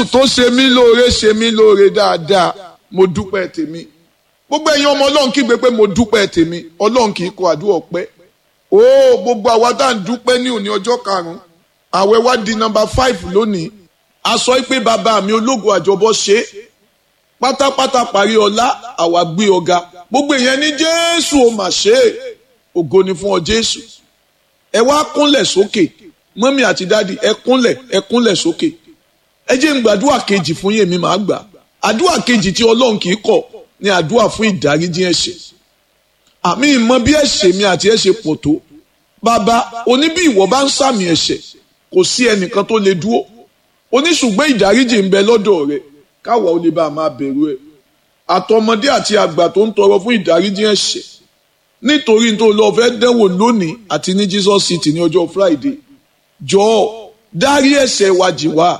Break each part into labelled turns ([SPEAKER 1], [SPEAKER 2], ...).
[SPEAKER 1] jésù tó ṣe mí lóore ṣe mí lóore dáadáa mo dúpẹ́ tèmi gbogbo ẹ̀yin ọmọ ọlọ́run kígbe pé mo dúpẹ́ tèmi ọlọ́run kì í kọ àdúrà ọpẹ́ ó gbogbo àwa tá à ń dúpẹ́ ní òní ọjọ́ karùn-ún àwẹ̀ wá di nọ́mbà five lónìí a sọ pé bàbá mi ológun àjọbọ ṣe é pátápátá parí ọlá àwa gbé ọ̀gá gbogbo ìyẹn ní jésù ó mà ṣe é ògo ni fún ọ jésù ẹ wá kúnlẹ̀ sókè mọ́mí àti dádì ẹ kúnlẹ̀ ẹ kúnlẹ̀ sókè ẹ jẹ́ n gbàdúrà kejì fún yèmí màá gbà àdúrà kejì tí ọlọ́run kì í kọ̀ ní àdúrà fún ìdáríjì ẹ̀ṣẹ̀ àmì ìmọ̀ bí ẹ̀ṣẹ̀ mi àti ẹ̀ṣẹ̀ pọ̀ tó bàbá oní bí ìwọ bá ń sàmì ẹ̀ṣẹ̀ kò sí ẹnìkan tó lè dúró oníṣùgbọ́n ìdáríjì ń bẹ lọ́dọ̀ rẹ káwa ó lè bá a máa bẹ̀rù ẹ̀ àtọmọdé àti àgbà tó ń tọrọ fún ìdáríjì ẹ̀ṣẹ̀ nítorí tó lọ fẹ́ dẹ́wò lónìí àti ní Jesus City ní ọjọ́ Friday jọ̀ọ́ dárí ẹ̀ṣẹ̀ wa jì wá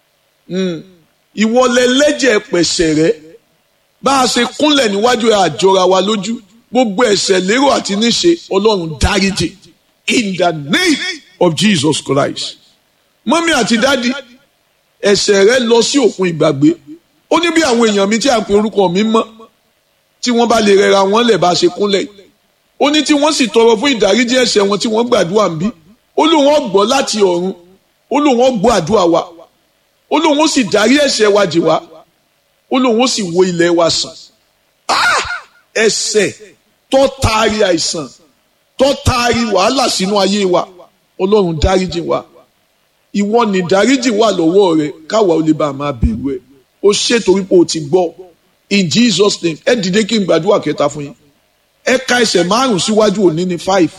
[SPEAKER 1] ìwọlẹ̀ lẹ́jẹ̀ pẹ̀ṣẹ̀ rẹ bá a ṣe kúnlẹ̀ níwájú ẹ̀ àjọra wa lójú gbogbo ẹ̀ṣẹ̀ lérò àti níṣe Ọlọ́run dáríjì in the name of Jesus Christ mọ́mí àti dádì ẹ̀ṣẹ̀ rẹ lọ sí òkun ìgbàgbé ó ní bí àwọn èèyàn mi tí a pè orúkọ mi mọ́ tí wọ́n bá lè rẹra wọn lẹ̀ bá a ṣe kúnlẹ̀ ó ní tí wọ́n sì tọrọ fún ìdáríjì ẹ̀ṣẹ̀ wọn tí wọ́n gbàdúrà ń bí ó lóun ó gbọ́ láti ọ̀run ó lóun ó gbọ́ àdúrà wa ó lóun ó sì dárí ẹ̀ṣẹ̀ wa jì wá ó lóun ó sì wo ilẹ̀ wa sàn ẹ̀ṣẹ̀ tó taari àìsàn tó taari wàhálà sínú ayé wa ọlọ́run dáríjì wa ìwọ ni dáríjì wà lọ́wọ́ rẹ káwa ó lè bá a máa bẹ̀rù ẹ ó ṣe torí pé o ti gbọ́ in Jesus name ẹ dìde kí n gbàdúrà kẹta fún yín ẹ ka ẹsẹ̀ márùn síwájú òní ní five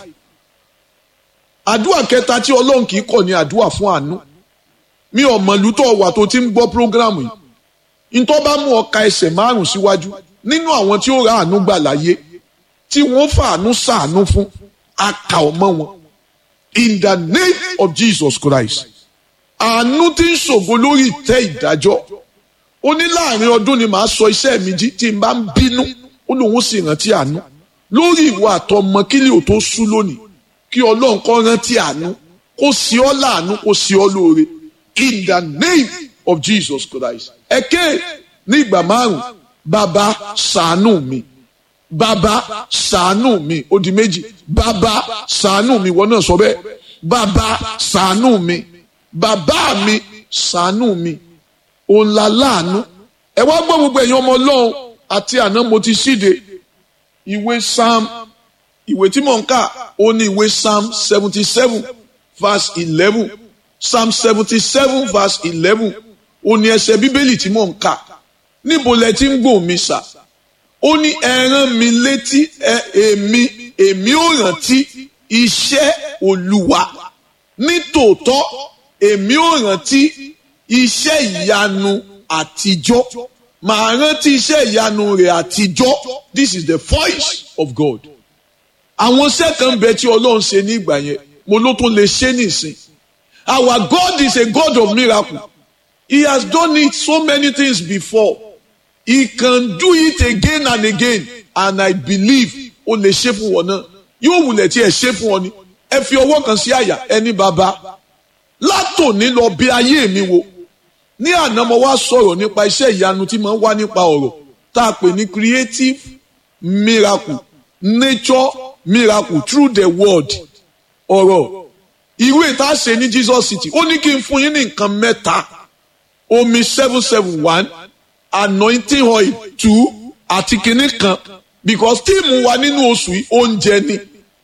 [SPEAKER 1] àdúrà kẹta tí ọlọ́run kì í kọ̀ ní àdúrà fún àánú mi ò mọ̀ lútọ̀ wà tó ti ń gbọ́ prógrámù yìí ntọ́ bá mú ọ ka ẹsẹ̀ márùn síwájú nínú àwọn tí ó ra àánú gbà láyé tí wọ́n fàánú sàánú fún aka ọmọ wọn in the name of Jesus Christ àánú tí ń ṣògo lórí ìtẹ́ ìdájọ́ ó ní láàrin ọdún ni màá sọ iṣẹ́ mi jí tí n bá ń bínú ó lóun sì rántí àánú lórí ìwà àtọmọ kílì ò tó sú lónìí kí ọlọ́run kó rántí àánú kó sí ọ láàánú kó sí ọ lóore in the name of Jesus Christ ẹ̀kẹ́ ní ìgbà márùn bàbá ṣàánú mi bàbá ṣàánú mi ó di méjì bàbá ṣàánú mi wọ́n náà sọ bẹ́ẹ̀ bàbá ṣàánú mi bàbá mi ṣàánú mi òun la láàánú ẹ wá gbọ́ gbogbo ẹ̀yin ọmọ ọlọ́run àti àná mo ti ṣíde ìwé psalm ìwé tí mò ń kà ó ní ìwé psalm seventy seven verse eleven psalm seventy seven verse eleven ó ní ẹsẹ̀ bíbélì tí mò ń kà níbo lẹ ti ń gbọ́ mi sà ó ní ẹ rán mi létí ẹ èmi èmi ò rántí iṣẹ́ olúwa nítòótọ́ èmi ò rántí iṣẹ́ ìyanu àtijọ́ màá rántí iṣẹ́ ìyanu rẹ̀ àtijọ́ this is the voice of God àwọn iṣẹ́ kan bẹ tí ọlọ́run ṣe ní ìgbà yẹn mo ló tún lè ṣe nìsín our God is a God of miracle he has done it so many things before he can do it again and again and I believe ó lè ṣe fún wọn náà yóò wulẹ̀ tí ẹ ṣe fún ọ ni ẹ fi ọwọ́ kan sí àyà ẹni bàbá látòní lọ bí ayé mi wo ní àná mo wá sọ̀rọ̀ nípa iṣẹ́ ìyanu tí mo ń wá nípa ọ̀rọ̀ tá a pè ní creative miracle nature miracle through the word ọ̀rọ̀ ìwé tá a ṣe ní Jesus City ó ní kí n fún yín ní nǹkan mẹ́ta omi seven seven one anointing oil two àti kìíní kan because tíìmù wa nínú oṣù yìí oúnjẹ ni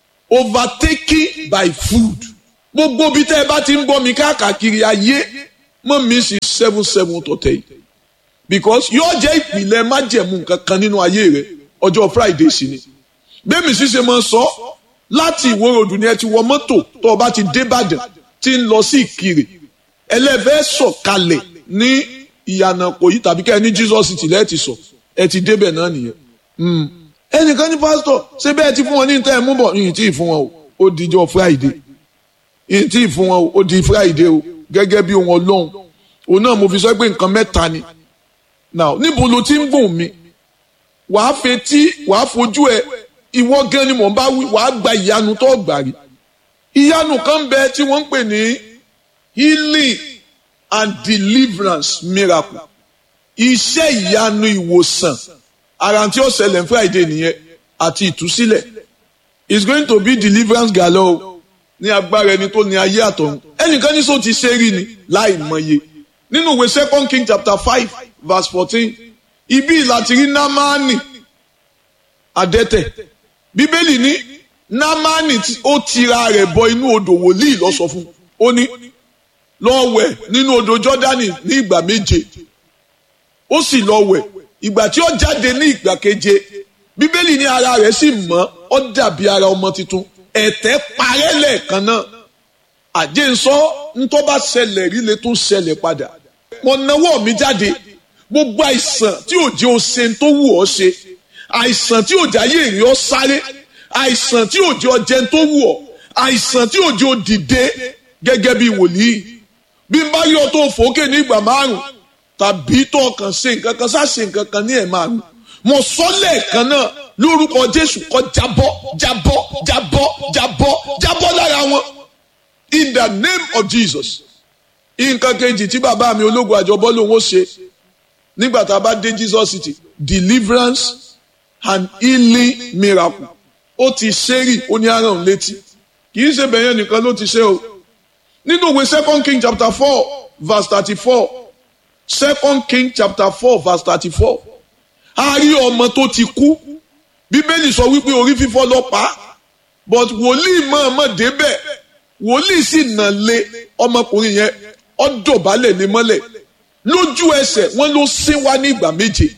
[SPEAKER 1] overtaken by food gbogbo bí tẹ́ ẹ bá ti ń gbọ́ mi káàkiri ayé mọ́ mi sí seven seven tọ̀tẹ̀ yìí because yóò jẹ́ ìpìlẹ̀ májẹ̀mú kankan nínú ayé rẹ ọjọ́ Friday sí ni bẹ́ẹ̀mi ṣíṣe máa ń sọ láti ìwó ròdù ni ẹ ti wọ mọ́tò tó o bá ti dé Ìbàdàn tí ń lọ sí Ìkirè ẹlẹ́fẹ́ sọ̀kalẹ̀ ní ìyànà kò yí tàbí kẹ́ ẹ ní Jesus City lẹ́ẹ̀tì sọ ẹ ti débẹ̀ náà nìyẹn ẹnìkan ní pásítọ̀ ṣé bẹ́ẹ̀ ti fún wọn ní ìtẹ́ ẹ̀ mú bọ̀ yìí tí ì fún wọn o ó dijọ́ Friday yìí tí ì fún wọn o ó di Friday o gẹ́gẹ́ bí ohun Ọlọ́run òun náà mo fi sọ pé nǹkan mẹ́ta ni now níbo ló ti ń gbòòn mi wàá fetí wàá fojú ẹ ìwọ gan ni mò ń bá wí wàá gba ìyanu tó gbà rí ìyanu kan bẹ tí wọ́n ń pè ní healing and deliverance miracle iṣẹ́ ìyanu ìwòsàn ara tí ó ṣẹlẹ̀ ní friday nìyẹn àti ìtúsílẹ̀ it's going to be deliverance galore ní agbára ẹni tó ní ayé àtọ̀run ẹnìkan ní sọ ti ṣe rí ni láì mọye nínú ìwé second king chapter five verse fourteen ibi láti rí námánì adẹ́tẹ̀ bíbélì ní námánì ó tira rẹ̀ bọ inú odò wòlíì lọ sọ fún ó ní lọ wẹ̀ nínú odò jọ́dánì ní ìgbà méje ó sì lọ wẹ̀ ìgbà tí ó jáde ní ìgbà keje bíbélì ní ara rẹ̀ sì mọ́ ó dàbí ara ọmọ tuntun ẹ̀tẹ̀ parẹ́ lẹ́ẹ̀kan náà àjẹsọ ntọ́ bá ṣẹlẹ̀ rí lè tún ṣẹlẹ̀ padà mo nawọ́ mi jáde gbogbo àìsàn tí ò jẹ́ o ṣe tó wù ọ́ ṣe àìsàn tí ò jẹ́ ayé èrè ọ́ sáré àìsàn tí ò jẹ́ ọ jẹun tó wù ọ́ àìsàn tí ò jẹ́ o dìde gẹ́gẹ́ bí wòlíì bí n bá yọ tó fòókè ní ìgbà márùn tàbí tó kàn ṣe nǹkan kan sá ṣe nǹkan kan ní ẹ̀ márùn mo sọ lẹ́ẹ̀kan náà lórúkọ Jésù kó jábọ́ jábọ́ jábọ́ jábọ́ jábọ́ lára wọn in the name of Jesus nǹkan kejì tí bàbá mi ológun àjọbọ lòun ó ṣe nígbà tá a bá dé Jesus city deliverance and healing miracle ó ti ṣẹ́rì ó ní aràn létí kì í ṣe bẹ̀yẹn nìkan ló ti ṣe o nínú ìwé second king chapter four verse thirty-four second king chapter four verse thirty-four a rí ọmọ tó ti kú bíbélì sọ wípé orí fífọ́ ló pa but wòlíì mọ̀ọ́mọ̀ débẹ̀ wòlíì sì nà lé ọmọkùnrin yẹn ó dọ̀bálẹ̀ ní mọ́lẹ̀ lójú ẹsẹ̀ wọ́n ló sín wá ní ìgbà méje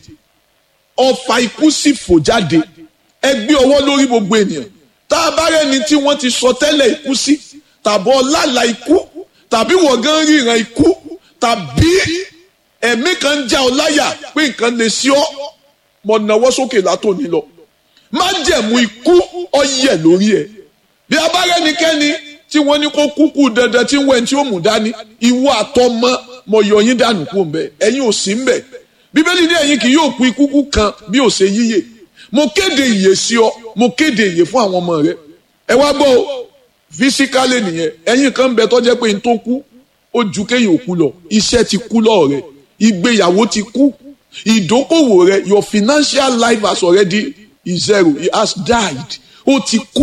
[SPEAKER 1] ọfà ikú sì fò jáde ẹ gbé ọwọ́ lórí gbogbo ènìyàn tá a bá rẹ́ni tí wọ́n ti sọ tẹ́lẹ̀ ikú sí tàbí ọlàlà ikú tàbí wọ̀gán ríran ikú tàbí ẹ̀mí kan ń já ọ láyà pé nǹkan lè sí ọ mọ̀ náwó sókè látòní lọ má jẹ̀mú ikú ọyẹ lórí ẹ̀ bí a bá rẹ́nikẹ́ni tí wọ́n ní kó kúkú dandan tí wọ́n tí ó mú dání ìwọ àtọmọ mọ̀ yọ yín dànù kú mbẹ ẹ̀yin ò sí mbẹ bíbélì ní ẹ̀yin kì yóò kú ikú kan bí ò ṣe yíyè mo kéde ìyè sí ọ mo kéde ìyè fún àwọn ọmọ rẹ ẹ wá gbọ́ o fisikálẹ̀ nìyẹn ẹ̀yin kan bẹ tó jẹ́ pé n tó kú ó ju kéèyàn kú lọ iṣẹ́ ti kú lọ́ọ̀ rẹ ìgbéyàwó ti kú ìdókòwò rẹ your financial life has already is zero it has died ó ti kú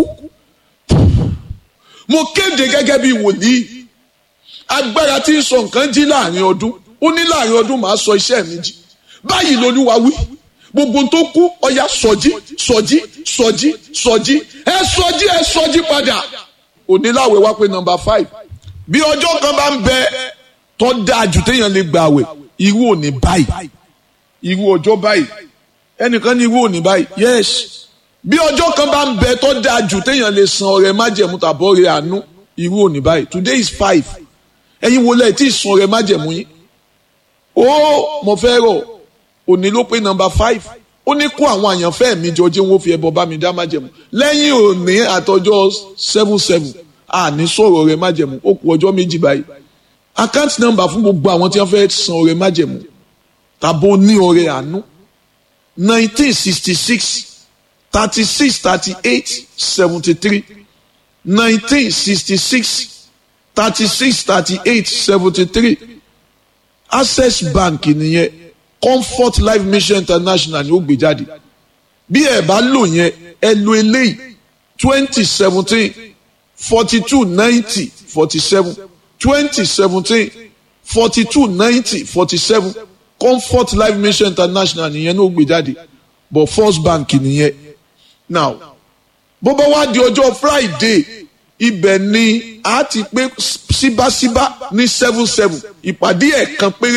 [SPEAKER 1] mo kéde gẹ́gẹ́ bí wòlíì agbára tí ń sọ nǹkan jí láàrin ọdún ó ní láàrin ọdún màá sọ iṣẹ́ mi jí báyìí lolúwa wí gbogbo tó kú ọya sọjí sọjí sọjí sọjí ẹ sọjí ẹ sọjí padà oníláwẹ̀ wá pé nọ́mbà five bí ọjọ́ kan bá ń bẹ tó dáa jù téèyàn lè gbà wẹ̀ irú òní báyìí irú ọjọ́ báyìí ẹnìkan ní irú òní báyìí yes bí ọjọ́ kan bá ń bẹ tó dáa jù téèyàn lè san ọrẹ májẹ̀mú tàbọ̀ ọrẹ àánú irú òní báyìí today is five ẹ̀yin wo lẹ́ẹ̀ tí ì san ọrẹ májẹ̀mú yín ó mo fẹ́ rọ̀ òní ló pé nọ́mbà five ó ní kó àwọn àyànfẹ́ mi jọ jẹ́ wọ́n fi ẹbọ bá mi dá májẹ̀mú lẹ́yìn òní àtọjọ́ seven seven àní sọ̀rọ̀ ọrẹ májẹ̀mú ó kù ọjọ́ méjì báyìí account number fún gbogbo àwọn tí wọ́n fẹ́ san ọrẹ májẹ̀mú tàbó ní ọrẹ àánú nineteen sixty six thirty six thirty eight seventy three nineteen sixty six thirty six thirty eight seventy three access bank nìyẹn comfort life mission international ni ó gbé jáde bí ẹ bá lò yẹn ẹ lo eléyìí twenty seventeen forty two ninety forty seven twenty seventeen forty two ninety forty seven comfort life mission international nìyẹn ní ó gbé jáde but first bank nìyẹn now bó bá wá di ọjọ́ friday ibẹ̀ ni a ti pé síbáṣíbá ní seven seven ìpàdé ẹ̀kan péré.